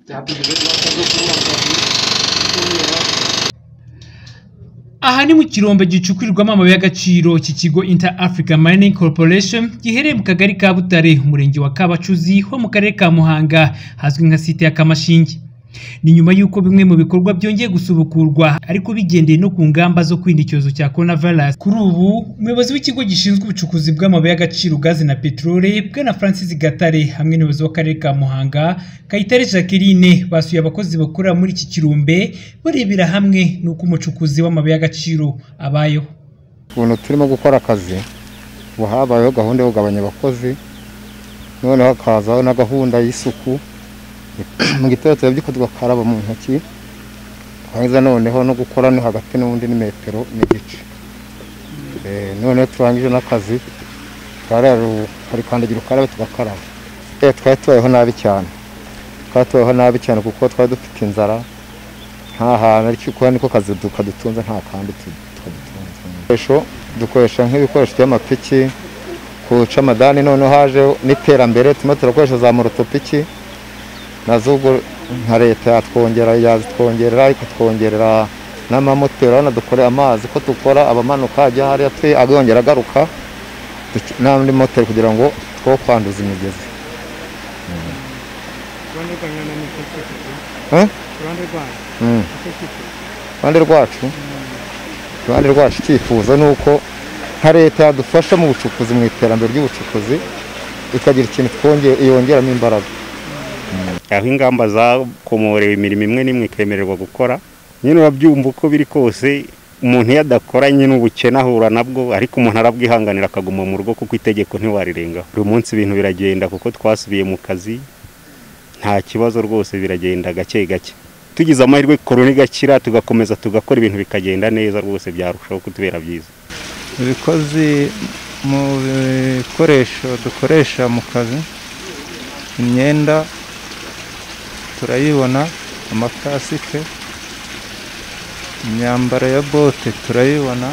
Der hat die Gewinn lauter so cool aha ni mu kirombe gicukurirwamo amabuye y'agaciro iki kigo inter africa mining corporation giherereye mu kagari ka butare umurenge wa kabacuzi ho mu karere ka muhanga hazwi nka site ya kamashinge ni nyuma y'uko bimwe mu bikorwa byongeye gusubukurwa ariko bigendeye no ku ngamba zo kwirinda icyorezo cya coronavirus kuri ubu umuyobozi w'ikigo gishinzwe ubucukuzi bw'amabuye y'agaciro gazi na peteroli bwana francis gatare hamwe n'umuyobozi w'akarere ka muhanga kayitare jacqueline basuye abakozi bakorera muri iki kirombe barebera hamwe n'uko umucukuzi w'amabuye y'agaciro abayeho ukuntu turimo gukora akazi ubu habayeho gahunda yo kugabanya abakozi noneho hakazaho na gahunda y'isuku mu gitondo turabyo tugakaraba mu ntoki twangiza noneho no gukora no hagati n'undi ni metero n'igice Eh, noneho turangije n'akazi twararo hari kandagira ukarabe tugakaraba Eh, twari tubayeho nabi cyane twari tubayeho nabi cyane kuko twari dufite inzara nta hantu ariko kuba niko kazi kadutunze nta kandi tu- kadutunze ibikoresho dukoresha nk'ibikoresho by'amapiki kuca amadani noneho hajeho n'iterambere turimo turakoresha za morotopiki nazo ubwo nka leta yatwongera yazitwongerera ikatwongerera n'amamoteri urabona dukoreye amazi ko dukora abamanuka ajya hariya twe agongera agaruka duc- n'andi moteri kugira ngo two kwanduza imigezi Eh? Mm. iruhande rwacu iruhande rwacu icyifuzo ni uko nka leta yadufasha mu bucukuzi mu iterambere ry'ubucukuzi ikagira ikintu twonge- yongeramo imbaraga aho ingamba zakomorewe imirimo imwe n'imwe ikemererwa gukora nyine urabyumva uko biri kose umuntu iyo adakoranye n'ubukene ahura nabwo ariko umuntu arabwihanganira akaguma mu rugo kuko itegeko ntiwarirengaho buri munsi ibintu biragenda kuko twasubiye mu kazi nta kibazo rwose biragenda gake gake tugize amahirwe korona igakira tugakomeza tugakora ibintu bikagenda neza rwose byarushaho kutubera byiza ibikozi mu bikoresho dukoresha mu kazi imyenda turayibona amakasike imyambaro ya bote turayibona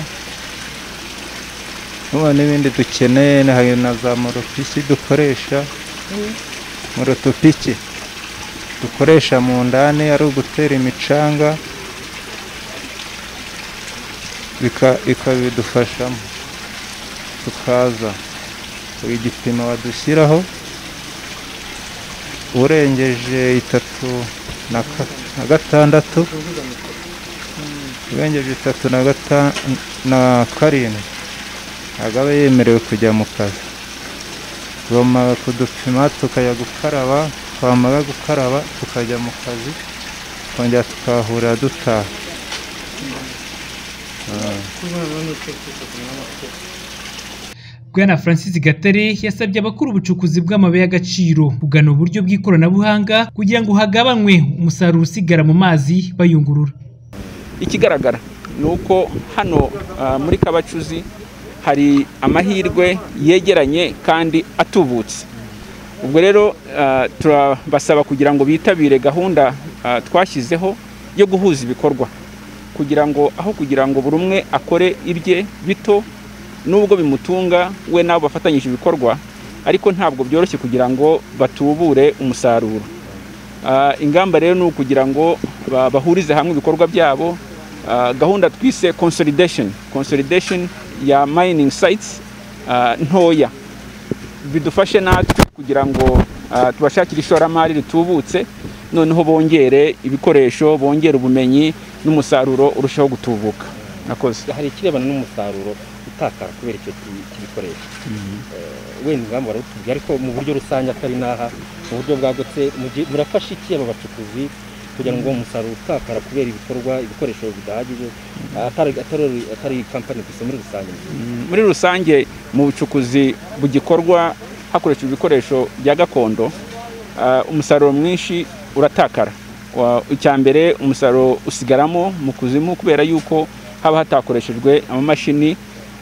nubu n'ibindi dukeneye na- hari na za moropiki dukoresha morotopiki dukoresha mu ndani ari ugutera imicanga bika- ikabidufashamo tukaza buri gipimo badushyiraho urengeje itatu na ka- na gatandatu urengeje itatu na gata- na karindwi ntabwo aba yemerewe kujya mu kazi bamara kudupima tukajya gukaraba twamara gukaraba tukajya mu kazi twongera tukahurira dutaha bwana francis gatare yasabye abakora ubucukuzi bw'amabuye y'agaciro kugana uburyo bw'ikoranabuhanga kugira ngo hagabanywe umusaruro usigara mu mazi bayungurura ikigaragara ni uko hano ah, muri kabacuzi hari amahirwe yegeranye kandi atubutse ubwo rero ah, turabasaba kugira ngo bitabire gahunda ah, twashyizeho yo guhuza ibikorwa kugira ngo aho kugira ngo buri umwe akore ibye bito nubwo bimutunga we n'abo bafatanyije ibikorwa ariko ntabwo byoroshye kugira ngo batubure umusaruro Ah, ingamba rero ni ukugira ngo ba- bahurize hamwe ibikorwa byabo Ah, gahunda twise consolidation consolidation ya mining sites ah, ntoya bidufashe natwe kugira ngo ah, tubashakire ishoramari ritubutse noneho bongere ibikoresho bongere ubumenyi n'umusaruro urushaho gutubuka nakoze hari ikirebana n'umusaruro utakara kubera icyo ki- kibikoresho Eh, wenda ingamba barawutubwira ariko mu buryo rusange atari n'aha mu buryo bwagutse mugi- murafasha iki aba bacukuzi kugira ngo umusaruro utakara kubera ibikorwa ibikoresho bidahagije atari atari- atari kampani gusa muri rusange muri rusange mu bucukuzi bugikorwa hakoreshejwe ibikoresho bya gakondo ah, umusaruro mwinshi uratakara Wa- icya mbere umusaruro usigaramo mu kuzimu kubera yuko haba hatakoreshejwe amamashini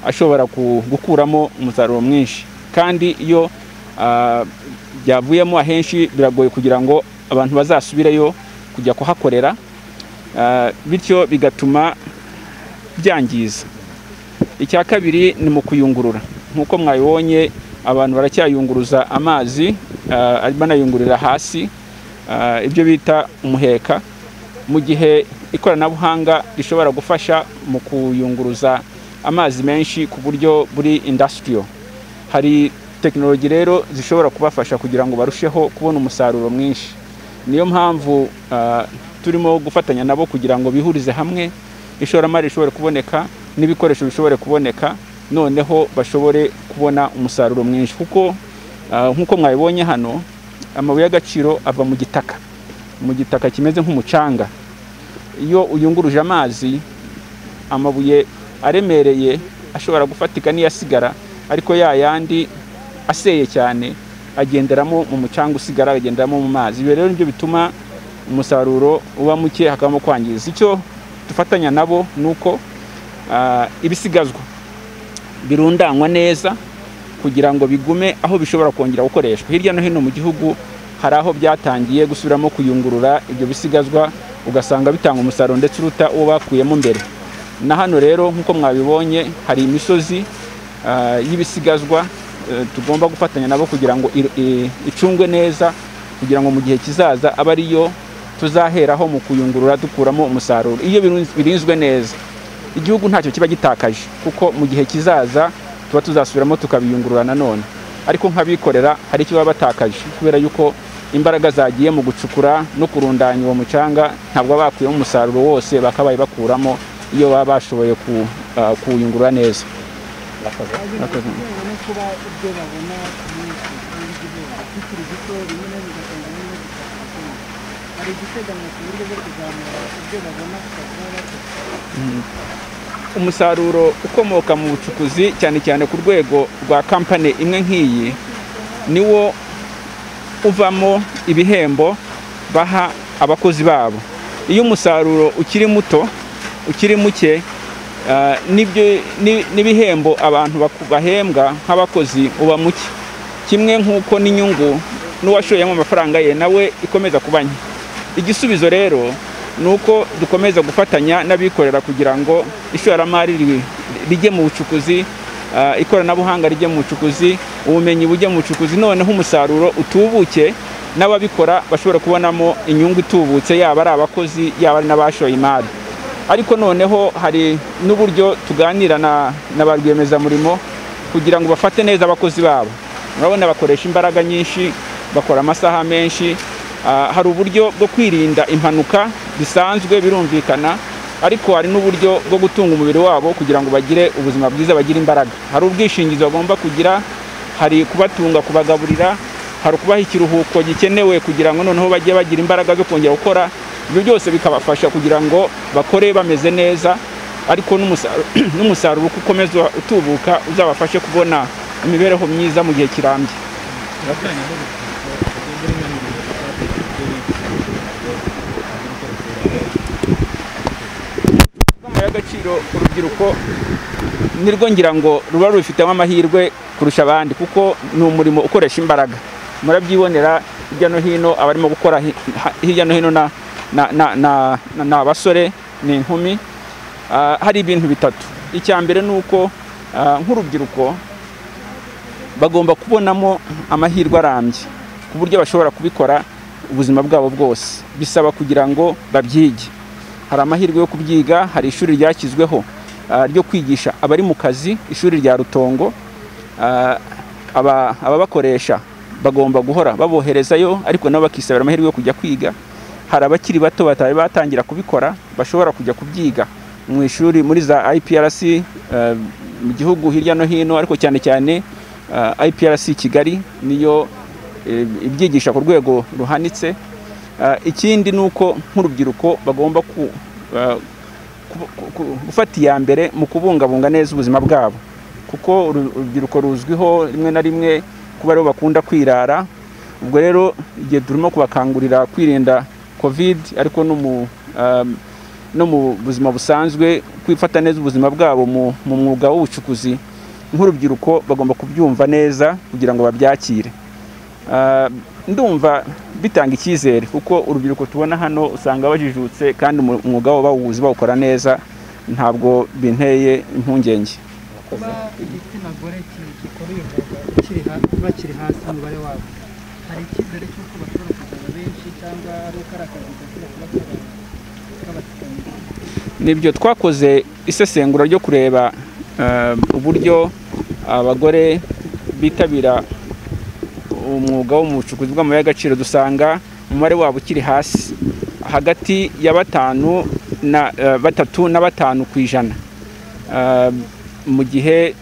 ashobora ku- gukuramo umusaruro mwinshi kandi iyo ah, byavuyemo ahenshi biragoye kugira ngo abantu bazasubireyo kujya kuhakorera Ah, bityo bigatuma byangiza icya kabiri ni mu kuyungurura nk'uko mwabibonye abantu baracyayunguruza amazi ah, banayungurira hasi ah, ibyo bita umuheka mu gihe ikoranabuhanga rishobora gufasha mu kuyunguruza amazi menshi ku buryo buri indasitiriyo hari tekinoloji rero zishobora kubafasha kugira ngo barusheho kubona umusaruro mwinshi niyo mpamvu ah, turimo gufatanya nabo kugira ngo bihurize hamwe ishoramari rishobore kuboneka n'ibikoresho bishobore kuboneka noneho bashobore kubona umusaruro mwinshi kuko ah, nk'uko mwabibonye hano amabuye y'agaciro ava mu gitaka mu gitaka kimeze nk'umucanga iyo uyunguruje amazi amabuye aremereye ashobora gufatika n'iyasigara ariko ya yandi aseye cyane agenderamo mu mucanga usigara agenderamo mu mazi ibyo rero nibyo bituma umusaruro uba muke hakabamo kwangiza icyo dufatanya nabo ni uko ah, ibisigazwa birundanywa neza kugira ngo bigume aho bishobora kongera gukoreshwa hirya no hino mu gihugu hari aho byatangiye gusubiramo kuyungurura ibyo bisigazwa ugasanga bitanga umusaruro ndetse uruta uwo bakuyemo mbere na hano rero nk'uko mwabibonye hari imisozi ah, y'ibisigazwa eh, tugomba gufatanya nabo kugira ngo ir- i- icungwe neza kugira ngo mu gihe kizaza abe ariyo tuzaheraho mu kuyungurura dukuramo umusaruro iyo birunz- birinzwe neza igihugu ntacyo kiba gitakaje kuko mu gihe kizaza tuba tuzasubiramo tukabiyungurura nanone ariko nk'abikorera hari icyo baba batakaje kubera yuko imbaraga zagiye mu gucukura no kurundanya uwo mucanga ntabwo baba bakuyemo umusaruro wose bakabaye bakuramo iyo baba bashoboye ku- ah, kuwuyungurura neza Murakoze. umusaruro ukomoka mu bucukuzi cyane cyane ku rwego rwa kampani imwe nk'iyi niwo uvamo ibihembo baha abakozi babo iyo umusaruro ukiri muto ukiri muke ah, n'ibyo- ni- n'ibihembo abantu baku- bahembwa nk'abakozi uba muke kimwe nk'uko n'inyungu n'uwashoyemo amafaranga ye nawe ikomeza kuba nke igisubizo rero ni uko dukomeza gufatanya n'abikorera kugira ngo ishoramari ri- rijye mu bucukuzi ah, ikoranabuhanga rijye mu bucukuzi ubumenyi bujye mu bucukuzi noneho umusaruro utubuke n'ababikora bashobora kubonamo inyungu itubutse yaba ari abakozi yaba ari n'abashoye imari ariko noneho hari n'uburyo tuganira na, na ba rwiyemezamirimo kugira ngo bafate neza abakozi babo urabona bakoresha imbaraga nyinshi bakora amasaha menshi Ah, hari uburyo bwo kwirinda impanuka bisanzwe birumvikana ariko hari n'uburyo bwo gutunga umubiri wabo kugira ngo bagire ubuzima bwiza bagire imbaraga hari ubwishingizi bagomba kugira hari kubatunga kubagaburira hari ukubaha ikiruhuko gikenewe kugira ngo noneho bajye bagira imbaraga zo kongera gukora ibyo byose bikabafasha kugira ngo bakore bameze neza ariko n'umusaru- n'umusaruro uko ukomeza utubuka uzabafashe kubona imibereho myiza mu gihe kirambye Inama y'agaciro urubyiruko nirwo ngira ngo ruba rubifitemo amahirwe kurusha abandi kuko ni umurimo ukoresha imbaraga murabyibonera hirya no hino abarimo gukora hi- ha- hirya no hino na- na- na- na- na- ni abasore ni inkumi Ah, hari ibintu bitatu icya mbere ni uko ah, nk'urubyiruko bagomba kubonamo amahirwe arambye ku buryo bashobora kubikora ubuzima bwabo bwose bisaba kugira ngo babyige hari amahirwe yo kubyiga hari ishuri ryashyizweho ah, ryo kwigisha abari mu kazi ishuri rya rutongo Ah, aba- ababakoresha bagomba guhora baboherezayo ariko nabo bakisabira amahirwe yo kujya kwiga hari abakiri bato batari batangira kubikora bashobora kujya kubyiga mu ishuri muri za iprc ah, mu gihugu hirya no hino ariko cyane cyane ah, iprc kigali niyo eh, ibyigisha ku rwego ruhanitse Ah, ikindi ni uko nk'urubyiruko bagomba ku- ah, ku- ku- ku- gufata iya mbere mu kubungabunga neza ubuzima bwabo kuko uru- urubyiruko ruzwiho rimwe na rimwe kuba aribo bakunda kwirara ubwo rero igihe turimo kubakangurira kwirinda covid ariko no mu ah, no mu buzima busanzwe kwifata neza ubuzima bwabo mu mu mwuga w'ubucukuzi nk'urubyiruko bagomba kubyumva neza kugira ngo babyakire Ah, ndumva bitanga icyizere kuko urubyiruko tubona hano usanga bajijutse kandi umu- umwuga wabo bawuzi bawukora neza ntabwo binteye impungenge kuba igitsina gore ki- gikora uyu mwuga kiri ha- bakiri hasi umubare wabo hari icyizere cy'uko bashobora kuzana benshi cyangwa ari uko ari akazi gakwiye kuba kaba kabateganyije nibyo twakoze isesengura ryo kureba eh, uburyo abagore bitabira umwuga wo mu bucukuzi bw'amabuye y'agaciro dusanga umubare wabo ukiri hasi hagati ya batanu na eh, batatu na batanu ku ijana Eh, mu gihe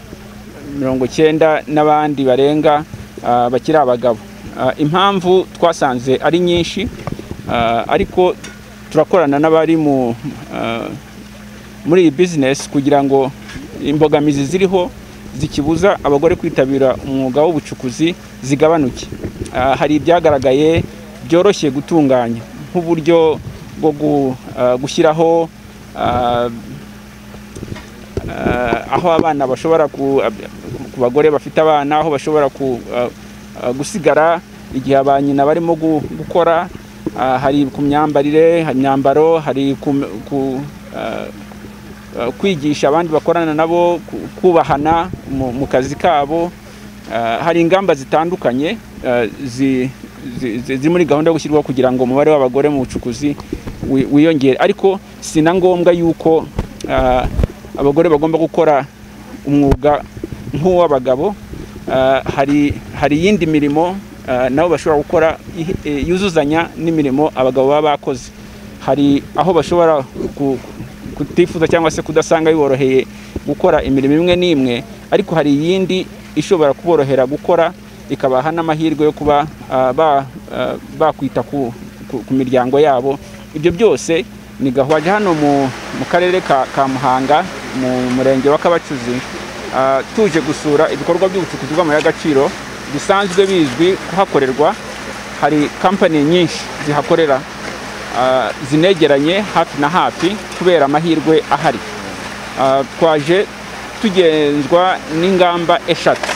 mirongo icyenda n'abandi barenga eh, bakiri abagabo Eh, impamvu twasanze ari nyinshi eh, ariko turakorana n'abari mu ah, muri iyi bizinesi kugira ngo imbogamizi ziriho zikibuza abagore kwitabira umwuga w'ubucukuzi zigabanuke Ah, hari ibyagaragaye byoroshye gutunganya nk'uburyo bwo gu- ah, gushyiraho ah, ah, aho abana bashobora ku ab- ku bagore bafite abana aho bashobora ku- ah, ah, gusigara igihe ba nyina barimo gu- gukora Ah, hari ku myambarire hari imyambaro hari ku, ku ah, ah, kwigisha abandi bakorana nabo ku- kubahana mu, mu kazi kabo Ah, hari ingamba zitandukanye ah, zi- zi- zi- ziri muri gahunda yo gushyirwaho kugira ngo umubare w'abagore mu bucukuzi wi- wiyongere ariko si na ngombwa yuko ah, abagore bagomba gukora umwuga nk'uw'abagabo Ah, hari hari iyindi mirimo ah, nabo bashobora gukora ihi- eh, yuzuzanya n'imirimo abagabo baba bakoze hari aho bashobora ku- kutifuza cyangwa se kudasanga biboroheye gukora imirimo imwe n'imwe ariko hari iyindi ishobora kuborohera gukora ikabaha n'amahirwe yo kuba ah, ba- ah, bakwita ku ku- ku miryango yabo ibyo byose ni gahunda hano mu mu karere ka ka muhanga mu murenge wa kabacuzi Ah, tuje gusura ibikorwa by'ubucukuzi bw'amabuye y'agaciro bisanzwe bizwi kuhakorerwa hari kampani nyinshi zihakorera ah, zinegeranye hafi na hafi kubera amahirwe ahari Ah, twaje tugenzwa n'ingamba eshatu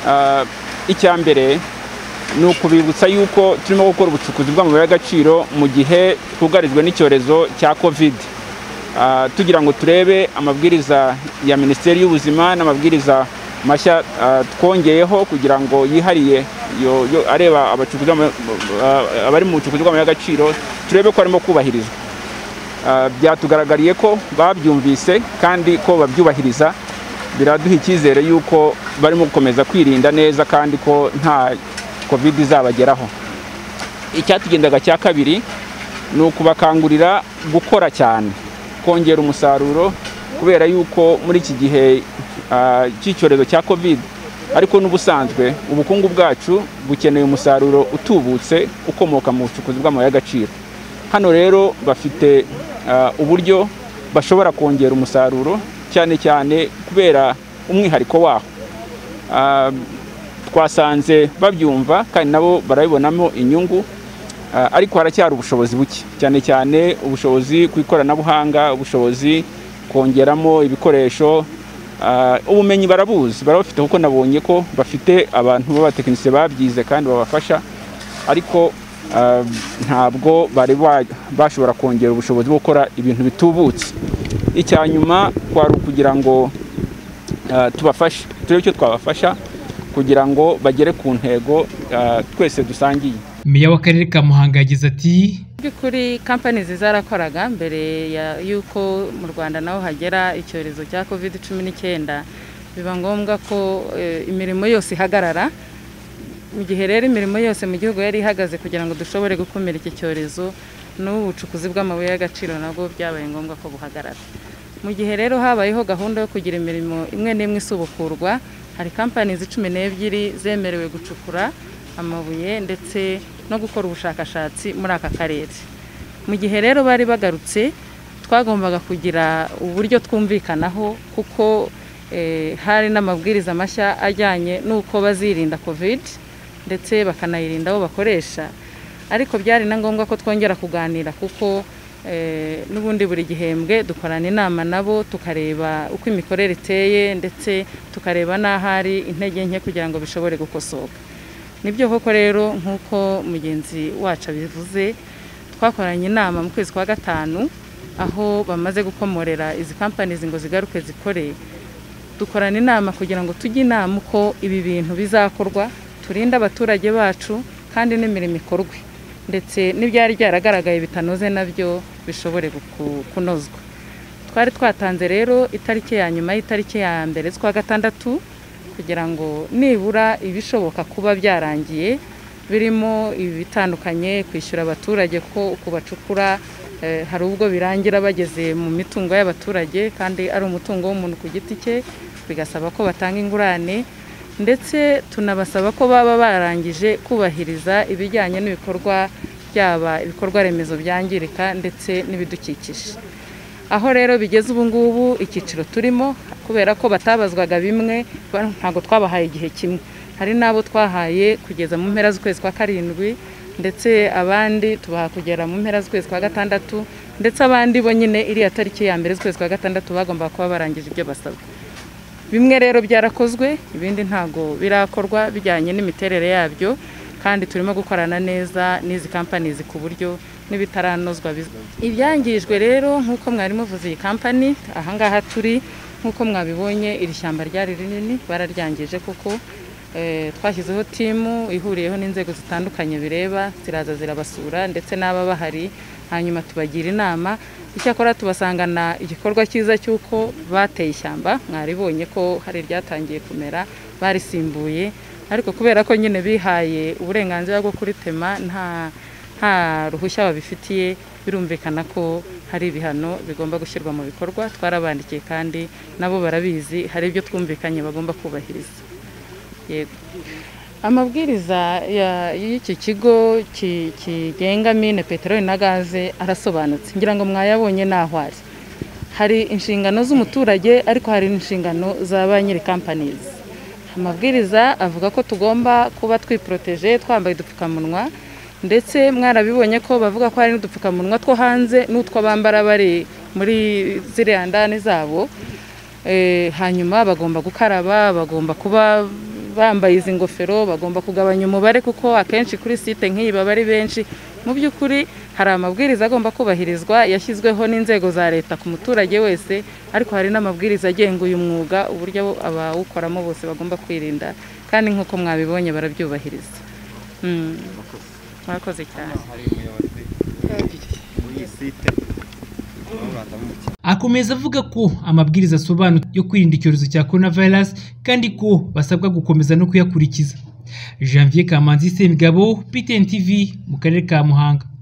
Ah, icya mbere ni ukubibutsa yuko turimo gukora ubucukuzi bw'amabuye y'agaciro mu gihe twugarijwe n'icyorezo cya kovide Ah, tugira ngo turebe amabwiriza ya minisiteri y'ubuzima n'amabwiriza mashya ah, twongeyeho kugira ngo yihariye yo- yo areba abacukuzi b'ama- ah, abari mu bucukuzi bw'amabuye y'agaciro turebe ko arimo kubahirizwa Ah, byatugaragariye ko babyumvise kandi ko babyubahiriza biraduha icyizere yuko barimo gukomeza kwirinda neza kandi ko nta covid izabageraho icyatugendaga cya kabiri ni ukubakangurira gukora cyane kongera umusaruro kubera yuko muri iki gihe ah, cy'icyorezo cya covid ariko n'ubusanzwe ubukungu bwacu bukeneye umusaruro utubutse ukomoka mu bucukuzi bw'amabuye y'agaciro hano rero bafite ah, uburyo bashobora kongera umusaruro cyane cyane kubera umwihariko waho Ah, twasanze babyumva kandi nabo barabibonamo inyungu Ah, ariko haracyari ubushobozi buke cyane cyane ubushobozi ku ikoranabuhanga ubushobozi kongeramo ibikoresho Ah, ubumenyi barabuzi barabufite kuko nabonye ko bafite abantu b'abatekinisiye babyize kandi babafasha ariko ah, ntabwo bari ba- bashobora kongera ubushobozi bwo gukora ibintu bitubutse icya nyuma kwari ukugira ngo ah, tubafashe turebe icyo twabafasha kugira ngo bagere ku ntego ah, twese dusangiye meya w'akarere ka muhanga yagize ati by'ukuri kampani zarakoraga mbere ya- y'uko mu rwanda naho hagera icyorezo cya covid cumi n'icyenda biba ngombwa ko eh, imirimo yose ihagarara mu gihe rero imirimo yose mu gihugu yari ihagaze kugira ngo dushobore gukumira iki cyorezo n'ubucukuzi bw'amabuye y'agaciro nabwo byabaye ngombwa ko buhagarara mu gihe rero habayeho gahunda yo kugira imirimo imwe n'imwe isubukurwa hari kampani cumi n'ebyiri zemerewe gucukura amabuye ndetse no gukora ubushakashatsi muri aka karere mu gihe rero bari bagarutse twagombaga kugira uburyo twumvikanaho kuko eh, hari n'amabwiriza mashya ajyanye n'uko bazirinda covid ndetse bakanayirinda abo bakoresha ariko byari na ngombwa ko twongera kuganira kuko eh, n'ubundi buri gihembwe dukorana inama nabo tukareba uko imikorere iteye ndetse tukareba n'ahari intege nke kugira ngo bishobore gukosoka nibyo koko rero nk'uko mugenzi wacu abivuze twakoranye inama mu kwezi kwa gatanu aho bamaze gukomorera izi kampani ngo zigaruke zikore dukorana inama kugira ngo tujye inama uko ibi bintu bizakorwa turinde abaturage bacu kandi n'imirimo ikorwe ndetse n'ibyari byaragaragaye bitanoze nabyo bishobore guku- kunozwa twari twatanze rero itariki ya nyuma y'itariki ya mbere z'ukwa gatandatu kugira ngo nibura ibishoboka kuba byarangiye birimo ibitandukanye kwishyura abaturage ko uko bacukura eh, hari ubwo birangira bageze mu mitungo y'abaturage kandi ari umutungo w'umuntu ku giti cye bigasaba ko batanga ingurane ndetse tunabasaba ko baba barangije kubahiriza ibijyanye n'ibikorwa byaba ibikorwa remezo byangirika ndetse n'ibidukikije aho rero bigeze ubu ngubu icyiciro turimo kubera ko batabazwaga bimwe ba- ntabwo twabahaye igihe kimwe hari n'abo twahaye kugeza mu mpera z'ukwezi kwa karindwi ndetse abandi tubaha kugera mu mpera z'ukwezi kwa gatandatu ndetse abandi bo nyine iriya tariki ya mbere z'ukwezi kwa gatandatu bagomba kuba barangije ibyo basabwa bimwe rero byarakozwe ibindi ntago birakorwa bijyanye n'imiterere yabyo kandi turimo gukorana neza n'izi kampani ku buryo n'ibitaranozwa biz- ibyangijwe rero nk'uko mwari muvuze iyi kampani ahangaha turi nk'uko mwabibonye iri shyamba ryari rinini bararyangije kuko eh, twashyizeho timu ihuriyeho n'inzego zitandukanye bireba ziraza zirabasura ndetse n'aba bahari hanyuma tubagira inama icyakora tubasangana igikorwa cyiza cy'uko bateye ishyamba mwaribonye ko hari ryatangiye kumera barisimbuye ariko kubera ko nyine bihaye uburenganzira bwo kuritema nta nta ruhushya babifitiye birumvikana ko hari ibihano bigomba gushyirwa mu bikorwa twarabandikiye kandi nabo barabizi hari ibyo twumvikanye bagomba kubahiriza yego amabwiriza ya- y'iki kigo ki- kigenga mine peteroli na gaze arasobanutse ngira ngo mwayabonye n'aho ari hari inshingano z'umuturage ariko hari n'inshingano za ba nyiri kampanizi amabwiriza avuga ko tugomba kuba twiporoteje twambaye udupfukamunwa ndetse mwarabibonye ko bavuga ko hari n'udupfukamunwa two hanze n'utwo bambara bari muri ziriya ndani zabo Eh, hanyuma bagomba gukaraba bagomba kuba bambaye izi ngofero bagomba kugabanya umubare kuko akenshi kuri site nk'iyi baba ari benshi mu by'ukuri hari amabwiriza agomba kubahirizwa yashyizweho n'inzego za leta ku muturage wese ariko hari n'amabwiriza agenga uyu mwuga uburyo abawukoramo bose bagomba kwirinda kandi nk'uko mwabibonye barabyubahiriza Mm. mwakoze cyane Akomeza avuga ko amabwiriza asobanutse yo kwirinda icyorezo cya coronavirus kandi ko basabwa gukomeza no kuyakurikiza. Janvier Kamanzi Semigabo, PTN TV mu karere ka Muhanga.